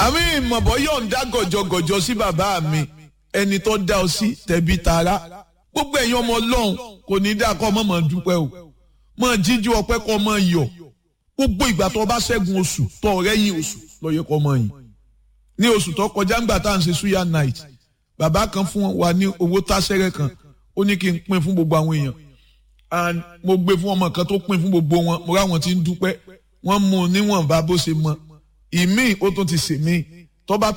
àmì ìmọ̀bọ̀ yóò ń dá gọ̀jọ̀gọ̀jọ̀ sí bàbá mi ẹni tó dá ọ sí tẹ̀bí tara gbogbo ẹ̀yin ọmọ ọlọ́run kò ní dá kọ́ ọmọ mọ̀ dúpẹ́ o mọ̀ jíjú ọpẹ́ kọ́ ọmọ yọ̀ gbogbo ìgbà tó bá ṣẹ́gun oṣù tó ọ̀rẹ́ yìí oṣù lọ́yẹ kọ́ ọmọ yìí ní oṣù tó kọjá ńgbà tá à ń ṣe suya night bàbá kan fún wa ní owó táṣẹ́rẹ́ kan ó ní kí n pín fún gbogbo àwọn èèyàn and mo gbé fún ọmọ kan tó pín fún gbogbo wọn mo ráwọn tí ń dúpẹ́ wọ́n mú un níwọ̀nba bó ṣe mọ ìmíì ó tún ti sèmíì tó bá